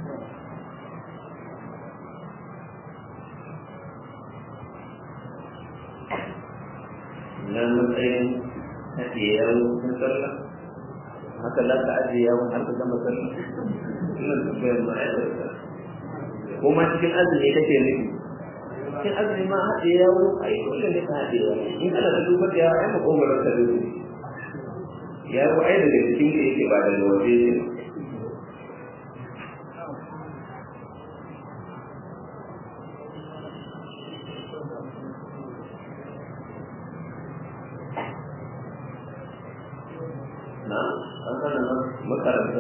na matsayin ajiye yawon sun sallah haka za ka ajiye yawon har ka gama sallah ina tambayar ma'aikata ko ma cikin azumi kake nufi cikin azumi ma haɗe yawon ai dole ne ka haɗe yawon in kana da dubar da yawa ai makogarar ka dole yawo ai daga cikin da yake ba daga waje ne na an kana makaranta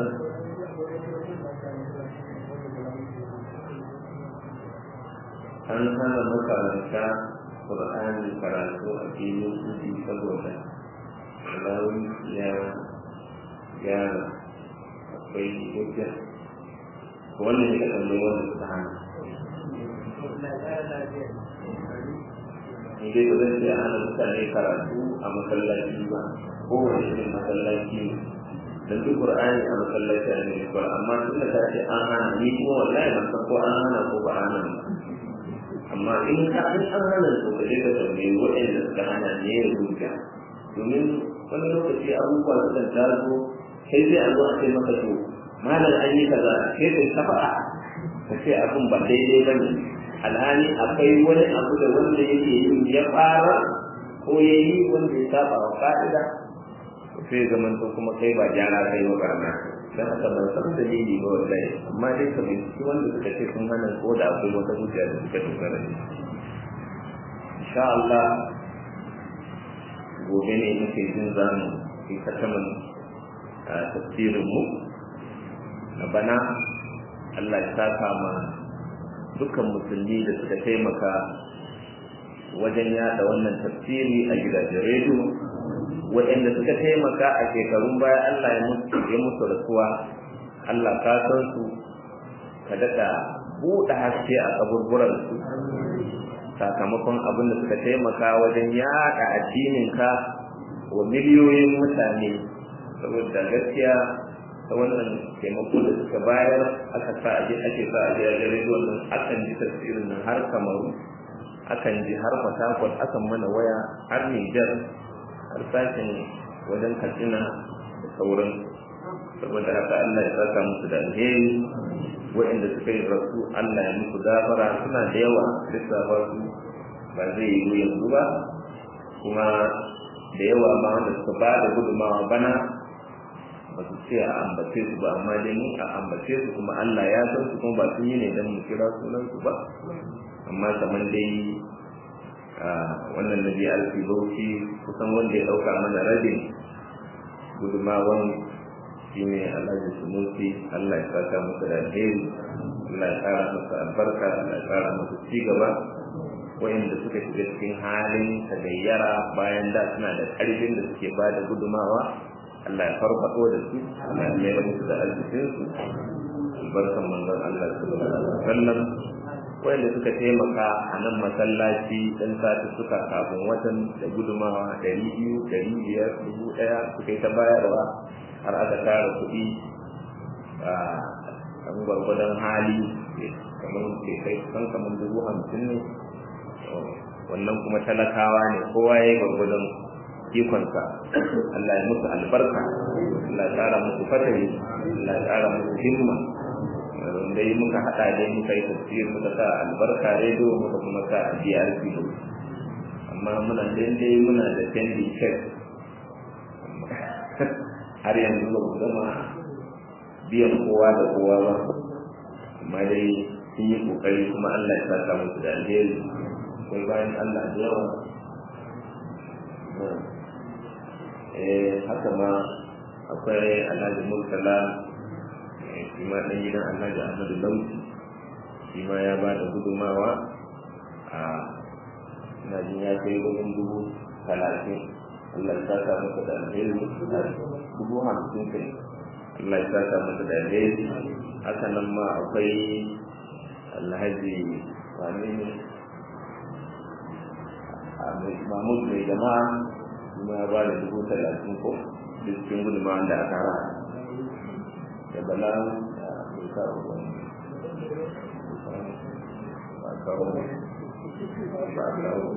an hana makaranta ƙur'ani karatu a filin kudi saboda alawun ya gyara akwai hujja wannan ne kaɗan mai wanda suka hana in dai ba zan ce a hana mutane karatu a masallaci ba kowane irin masallaci ne dan duk qur'ani a masallaci a ne ba amma tun da ce an hana ni kuma wallahi ban san ko an hana ko ba an hana amma in ka an an hana to ka je ka tambayi waɗanda suka hana ne ya rubuta domin wani lokaci abubuwa su kan taso sai zai a zo a ce maka to malam an yi kaza sai kai ta faɗa ka ce abin ba daidai ba ne alhali akwai wani abu da wanda yake yin ya fara ko ya yi wanda ya saba wa ka'ida sai zaman to kuma kai ba gyara kai ba barna dan haka ban san dalili ba wallahi amma dai ka binciki wanda suka ce sun hana ko da akwai wata hujja da suka dogara da insha Allah gobe ne muke jin zamu yi kataman tafsirin mu na bana Allah ya saka ma dukkan musulmi da suka taimaka wajen yada wannan tafsiri a gidajen rediyo waɗanda suka taimaka a shekarun baya Allah ya musu ya musu rasuwa Allah ka san su ka daɗa buɗe haske a kaburburan su sakamakon abin da suka taimaka wajen yaɗa addinin ka wa miliyoyin mutane saboda gaskiya ta wannan taimako da suka bayar aka sa a ake sa a gidajen rediyon nan akan ji tafsirin nan har kamaru akan ji har fatakwal akan mana waya har nijar har sashen wajen katsina da sauran saboda haka Allah ya saka musu da alheri waɗanda suka yi rasu Allah ya musu gafara suna da yawa lissafa su ba zai yi yanzu ba kuma da yawa ma wanda suka ba da gudumawa bana ba su ce a ambace su ba amma dai mun a ambace su kuma Allah ya san su kuma ba sun yi ne don mu kira sunan su ba amma kamar dai wannan nabi alfi bauchi kusan wanda ya dauka mana rabin gudumawan shi ne alhaji sunusi allah ya saka masa da alheri allah ya kara masa albarka allah ya kara masa cigaba wa'inda suka shiga cikin halin tagayyara bayan da suna da karfin da suke ba da gudumawa allah ya farfado da su allah ya mayar musu da arzikinsu albarkan manzon allah sallallahu alaihi wasallam wanda suka taimaka a nan masallaci ɗan sati suka kafin watan da gudumawa ɗari biyu ɗari biyar dubu ɗaya suka yi ta bayarwa har aka tara kuɗi a kan gwargwadon hali kamar ke kai kan kamar dubu hamsin ne wannan kuma talakawa ne kowa ya yi gwargwadon ikonsa Allah ya musu albarka Allah ya ƙara musu fatari Allah ya ƙara musu himma dai muka haɗa dai muka yi tafsir muka sa albarka rediyo muka kuma sa a DRC amma muna dai muna da pending check har yanzu ba mu gama biyan kowa da kowa ba amma dai sun yi kokari kuma Allah ya saka musu da alheri akwai bayan Allah da yawa eh haka ma akwai Alhaji Murtala shi ma ɗan gidan Alhaji Ahmadu Lauci shi ma ya ba da gudumawa a ina jin ya kai wajen dubu talatin Allah ya saka masa da alheri dubu hamsin kai Allah ya saka masa da alheri haka nan ma akwai alhaji wani ne mahmud mai jama'a kuma ya ba da dubu talatin ko cikin gudunmawa da aka ra da bala da mai kawo wani ba kawo ba kawo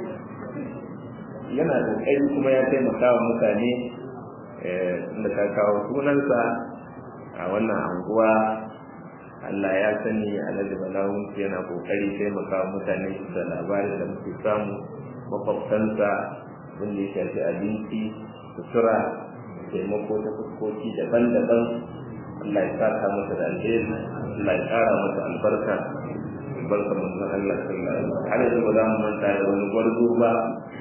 yana da kai kuma ya taimaka wa mutane da ka kawo sunansa a wannan anguwa Allah ya sani alhaji balawun yana kokari taimaka wa mutane da labarin da muke samu makwabtansa wanda ya shafi abinci sutura taimako ta fuskoki daban-daban Allah ya saka masa da alheri Allah ya kara masa albarka albarka manzon Allah sallallahu alaihi wasallam har yanzu ba za mu manta da wani gwarzo ba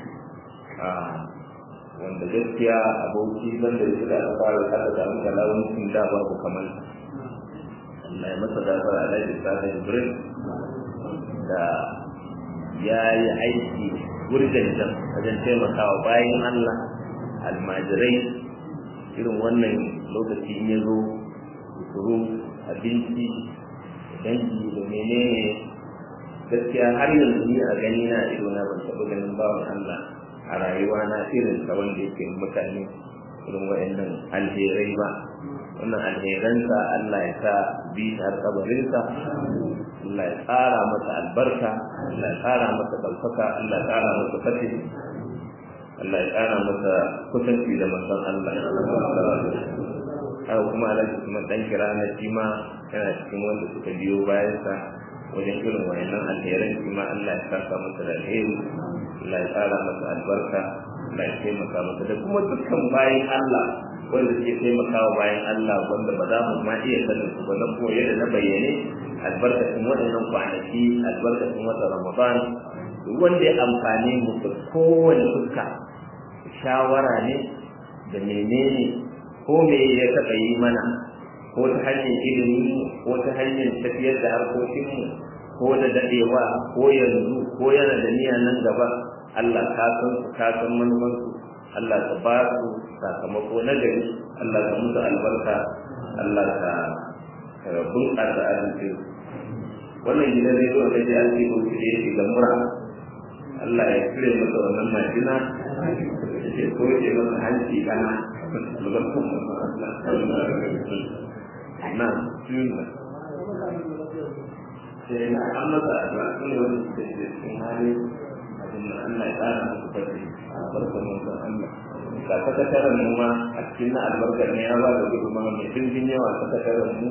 wanda gaskiya aboki banda da suka aka fara aka samu galawuncin da babu kamar Allah ya masa gafara alaihi sallallahu Jibril da ya yi aiki gurjanjan wajen taimakawa bayan Allah almajirai irin wannan lokaci in ya zo suru abinci dangi da menene gaskiya har yanzu ni a gani na ido na ban taɓa ganin bawan Allah a rayuwa na irin ta wanda yake mutane irin wa'annan alherai ba wannan alheransa Allah ya sa bi har kabarinsa Allah ya tsara masa albarka Allah ya tsara masa ɗaukaka Allah ya tsara masa fatih Allah ya tsara masa kusanci da manzon Allah haka kuma alhaji kuma dan kira na shi ma yana cikin wanda suka biyo bayansa wajen irin wayannan alheran shi ma Allah ya saka masa da alheri Allah ya tsara masa albarka Allah ya taimaka masa da kuma dukkan bayan Allah wanda suke taimakawa bayan Allah wanda ba za mu ma iya sanin su ba na koyi da na bayyane albarkacin waɗannan kwanaki albarkacin wata Ramadan wanda ya amfani mu da kowane fuska shawara ne da menene ko me ya taɓa yi mana ko ta hanyar ilimi ko ta hanyar tafiyar da harkokinmu ko da daɗewa ko yanzu ko yana da niyya nan gaba Allah ka san su ka san manufansu Allah ka ba su sakamako na gari Allah ka musu albarka Allah ka bunƙasa arziki wannan gidan zai zo da ya ce ko da yake ga mura Allah ya kire masa wannan majina ya ko ya masa hanci kana albarkun Allah na tuna sai na an masa addu'a ne wani da ke cikin hali abin da Allah ya tsara musu fadi albarkar manzon Allah ga sakataren mu ma a cikin na albarkar ne ya ba da gudunmawa mai dimbin yawa sakataren mu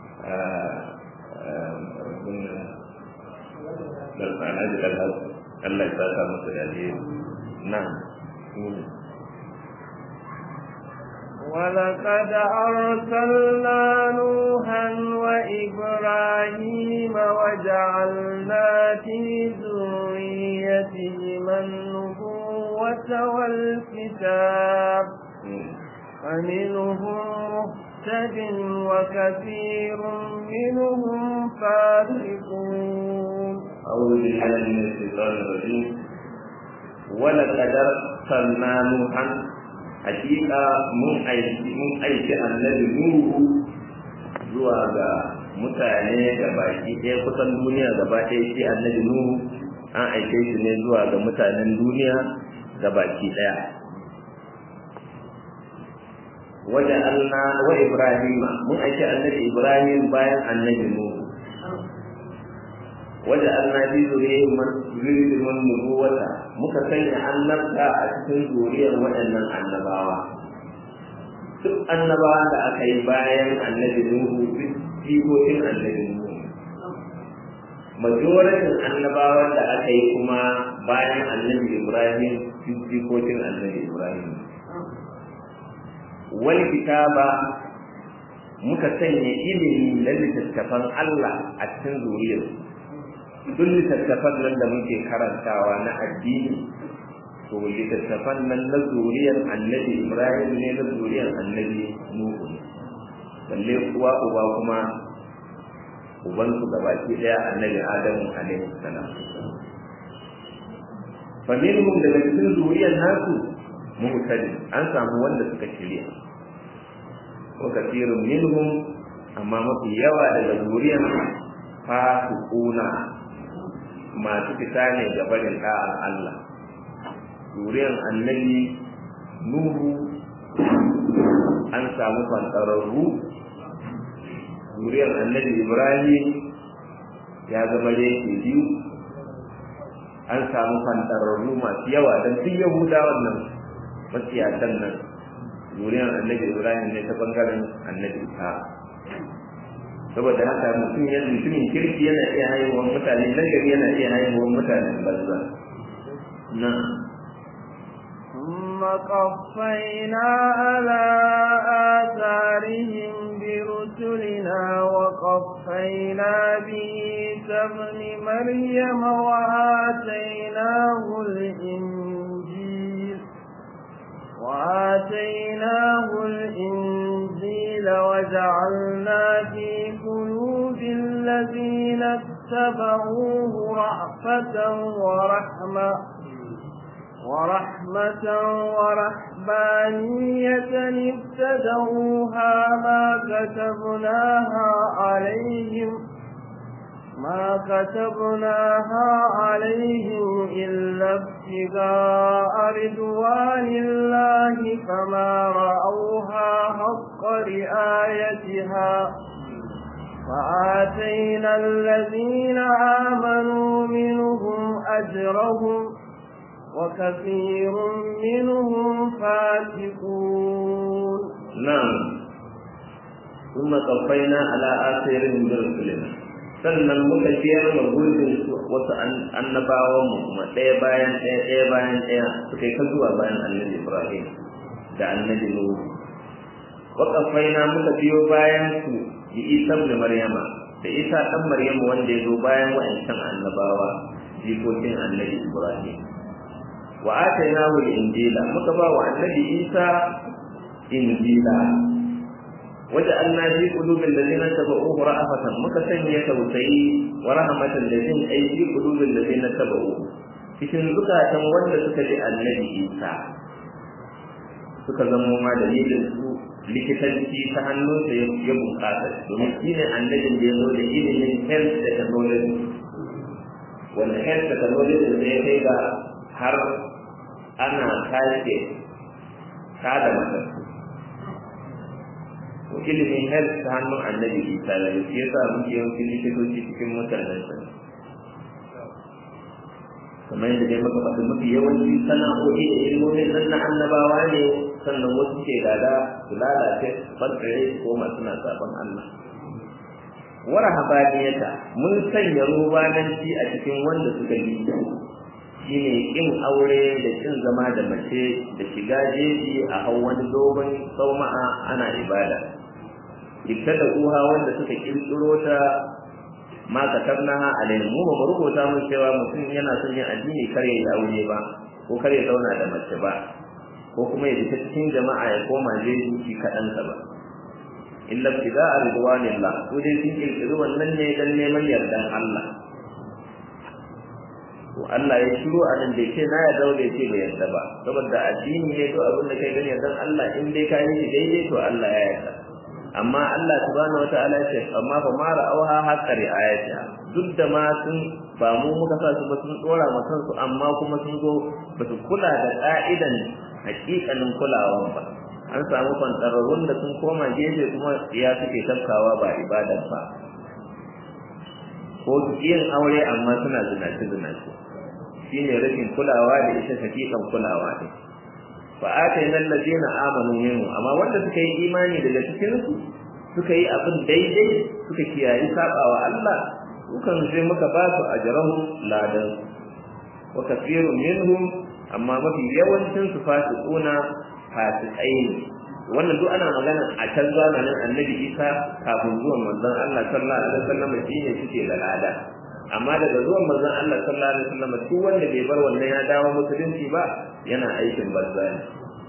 da alhaji alhaji Allah ya saka musu da alheri na ولقد أرسلنا نوحا وإبراهيم وجعلنا في ذريتهما النبوة والكتاب فمنهم مهتد وكثير منهم فاسقون أعوذ بالله من الشيطان الرجيم ولقد أرسلنا نوحا hakika mun aiki mun aiki annabi nuhu zuwa ga mutane da baki ɗaya kusan duniya gaba ɗaya shi annabi nuhu an aike shi ne zuwa ga mutanen duniya ga baki ɗaya waje alna wa ibrahima mun aiki annabi ibrahim bayan annabi nuhu waje alna bi zuriyyin man zuriyyin man nubuwata muka sanya annabta a cikin zuriyar waɗannan annabawa duk annabawa da aka yi bayan annabi nuhu jikokin annabi Nuhu majoratin annabawan da aka yi kuma bayan annabi Ibrahim jikokin annabi Ibrahim wal kitaba muka sanya ilimi na littattafan Allah a cikin zuriyar duk littattafan nan da muke karantawa na addini to littattafan nan na zuriyar annabi Ibrahim ne na zuriyar annabi Nuhu balle kuwa uba kuma uban su gabaki daya annabi Adamu alaihi salam fa minhum daga cikin zuriyar nasu muhtadin an samu wanda suka shirya wa kathirun minhum amma mafi yawa daga zuriyar fasiquna masu fita ne ga barin da'ar Allah zuriyar annabi Nuhu an samu fantararru zuriyar annabi Ibrahim ya zama yake biyu an samu fantararru masu yawa don duk yahudawan nan matsiyatan nan zuriyar annabi Ibrahim ne ta bangaren annabi Isa saboda haka mutum ya mutumin kirki yana iya haihuwar mutane nan gari yana iya haihuwar mutanen banza na ثم قفينا على آثارهم برسلنا وقفينا بعيسى ابن مريم وآتيناه الإنجيل وآتيناه الإنجيل وجعلنا في قلوب الذين اتبعوه رأفة ورحمة ورحمة ورحبانية ابتدعوها ما كتبناها عليهم ما كتبناها عليهم إلا ابتغاء رضوان الله فما رأوها حق رعايتها فآتينا الذين آمنوا منهم أجرهم وكثير منهم فاسقون نعم ثم قفينا على آثارهم برسلنا sannan muka ciyar da gurbin wasu annabawan mu kuma ɗaya bayan ɗaya ɗaya bayan ɗaya suka yi ta zuwa bayan annabi Ibrahim da annabi Nuhu wa qafaina muka biyo bayan su bi Isa ibn Maryama da Isa dan Maryamu wanda ya zo bayan wa'ancan annabawa jikokin annabi Ibrahim wa atainahu al-injila muka ba wa annabi Isa injila waja'alna fi qulubil ladina tabauhu ra'afatan muka sanya tausayi wa rahmatan ladin ay fi qulubil ladina tabauhu cikin zukatan wanda suka ji annabi Isa suka zama ma dalilin su likitanci ta hannunsa ya bunƙasa domin shi ne annabin da ya zo da ilimin health technology wanda health technology da ya kai ga har ana kashe kada matattu ko ilimin health ta hannun annabi isa da shi yasa muke yawancin likitoci cikin mutanen sa kamar yadda dai muka faɗi mafi yawanci sana'o'i da ilmomin nan na annabawa ne sannan wasu ke gada su lalace barkare su koma suna sabon Allah wara habaniyata mun sanya rubananci a cikin wanda suka yi shine kin aure da kin zama da mace da shiga jeji a hau wani dogon sauma'a ana ibada ita da uha wanda suka kirkiro ta ma katabnaha alaihim mu ba mu rubuta mun cewa mutum yana son yin addini kar ya yi aure ba ko kar ya zauna da mace ba ko kuma ya fita cikin jama'a ya koma jeji shi kaɗan ba illa ibtida'a ridwanillah ko dai sun kirkiri wannan ne dan neman yardan Allah to Allah ya shiru a nan da yake na ya daure ce bai yarda ba saboda addini ne to abin da kai gani yardan Allah in dai ka yi shi daidai to Allah ya yarda amma Allah subhanahu wataala ya ce amma fa ma ra'awha haqqari ayatiha duk da ma sun ba mu muka sa su ba sun dora ma kansu amma kuma sun zo ba su kula da ka'idan hakikanin kulawan ba an samu kwantararrun da sun koma gefe kuma ya suke tafkawa ba ibadar ba ko yin aure amma suna zinace zinace shine rashin kulawa da ita hakikan kulawa ne fa atayna allazina amanu minhu amma wanda suka yi imani daga cikin su suka yi abin daidai suka kiyayi sabawa Allah dukan sai muka ba su ajran ladan wa kathirun minhum amma mafi yawancin su fasiquna fasikai ne wannan duk ana magana a can zamanin annabi isa kafin zuwan manzon Allah sallallahu alaihi wasallam shine suke da lada amma daga zuwan manzon Allah sallallahu alaihi wasallam duk wanda bai bar wannan ya dawo musulunci ba yana aikin banza ne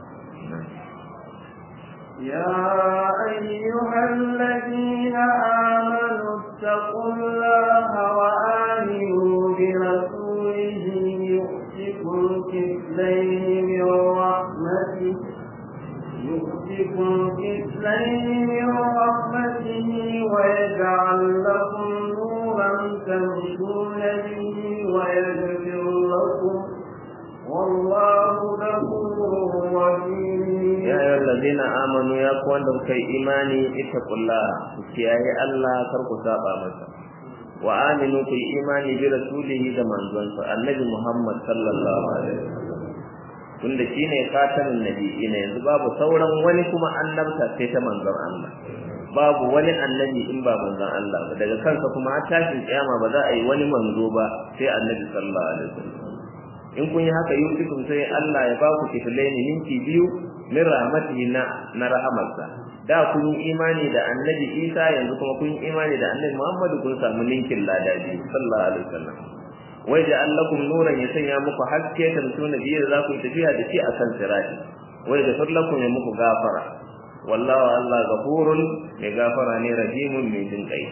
يا أيها الذين آمنوا اتقوا الله وآمنوا برسوله يؤتكم كفلين من رحمته يؤتكم كفلين من رحمته ويجعل لكم نورا تمشون به ويغفر لكم والله غفور رحيم يا أيها الذين آمنوا يا كون كي إيماني اتقوا الله كياي الله كركو سابا مسا وآمنوا في إيماني برسوله كما أنزل النبي محمد صلى الله عليه وسلم tunda shine khatamin nabiyina yanzu babu sauran wani kuma annabta sai ta manzon Allah babu wani annabi in ba manzon Allah ba daga kansa kuma har tashin kiyama ba za a yi wani manzo ba sai annabi sallallahu alaihi wasallam in kun yi haka yusukum sai Allah ya ba ku kiflaini minti biyu min rahmatihi na na rahamarsa da kun yi imani da annabi Isa yanzu kuma kun yi imani da annabi Muhammad kun samu ninkin lada biyu sallallahu alaihi wasallam wai da allakum nuran ya sanya muku haske ta mutuna biyar za ku tafiya da shi a kan sirati wai da fallakum ya muku gafara wallahu Allah gafurun mai gafara ne rahimun mai jin kai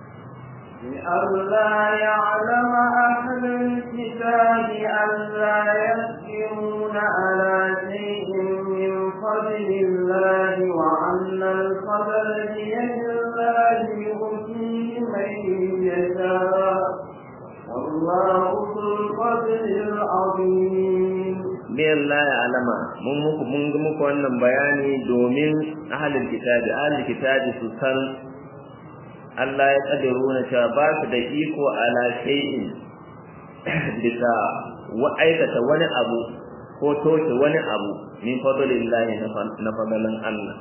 لئلا يعلم أهل الكتاب ألا يسكرون على شيء من فضل الله وأن الفضل بيد الله يؤتيه من يشاء والله ذو الفضل العظيم biyan la ya alama mun muku mun ga muku wannan bayani domin ahlul kitabi ahlul kitabi su san Allah ya kadiru na cewa ba su da iko ala shay'in bisa wa aikata wani abu ko toshe wani abu min fadlillahi na fadalan Allah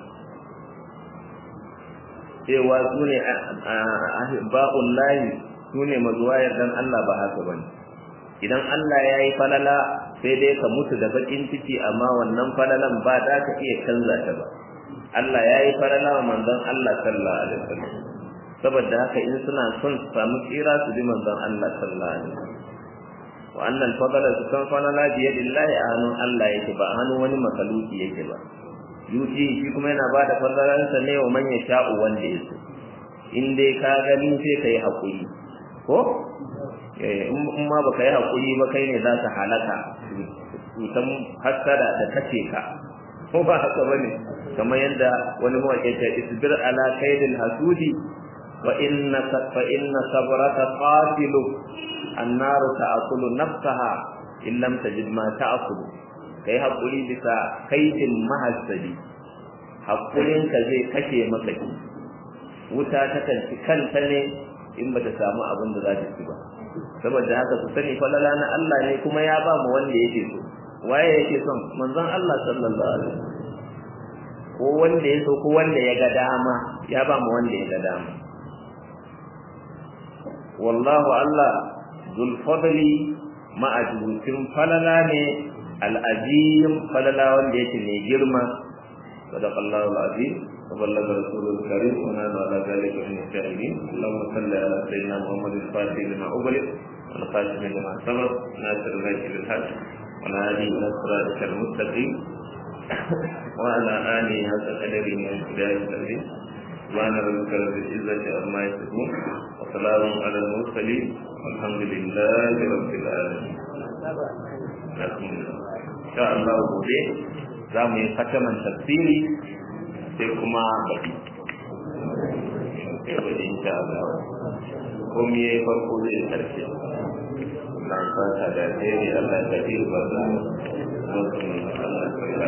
cewa su ne ba'ullahi su ne mazuwa yardan Allah ba haka bane idan Allah ya yi falala sai dai ka mutu da bakin ciki amma wannan falalan ba za ka iya canza ta ba Allah ya yi falala wa manzon Allah sallallahu alaihi wasallam saboda haka in suna son su samu tsira su bi manzon Allah sallallahu alaihi wasallam wa annal fadala su kan falala bi yadillahi a hannun Allah yake ba a hannun wani makaluki yake ba yuti shi kuma yana ba da fadalansa ne wa man yasha'u wanda ya so in dai ka gani sai ka yi haƙuri ko in ma baka yi hakuri ba kai ne za ka halaka cutan hassada da kace ka ko ba haka bane kamar yadda wani mawaƙi ta isbir ala kaidil hasudi wa inna fa inna sabraka qatilu annaru ta'kulu nafsaha in lam tajid ma ta'kulu kai hakuri bisa kaidin mahassadi hakurin ka zai kashe maka wuta ta kanci kanta ne in bata samu abin da za ta ci ba saboda haka ku sani falala na Allah ne kuma ya ba mu wanda yake so waye yake son manzon Allah sallallahu alaihi wasallam ko wanda ya so ko wanda ya ga dama ya ba mu wanda ya ga dama wallahu Allah zul fadli ma'ajutin falala ne al-azim falala wanda yake ne girma sadaqallahu al-azim وبلغ رسول الكريم ونحن على ذلك من الشاهدين اللهم صل على سيدنا محمد الفاتح لما أغلق والخاتم لما سبق ناصر الهدي بالحق والهادي إلى صراطك المستقيم وعلى آله حق قدره وامتداد التقديم سبحان ربك رب العزة عما يصفون وسلام على المرسلين والحمد لله رب العالمين إن شاء الله gobe za mu yi kataman tafsiri sai kuma baɗi sai baɗi insha Allah komai ya yi farko zai karshe na fata da alheri Allah ya tafi ba za mu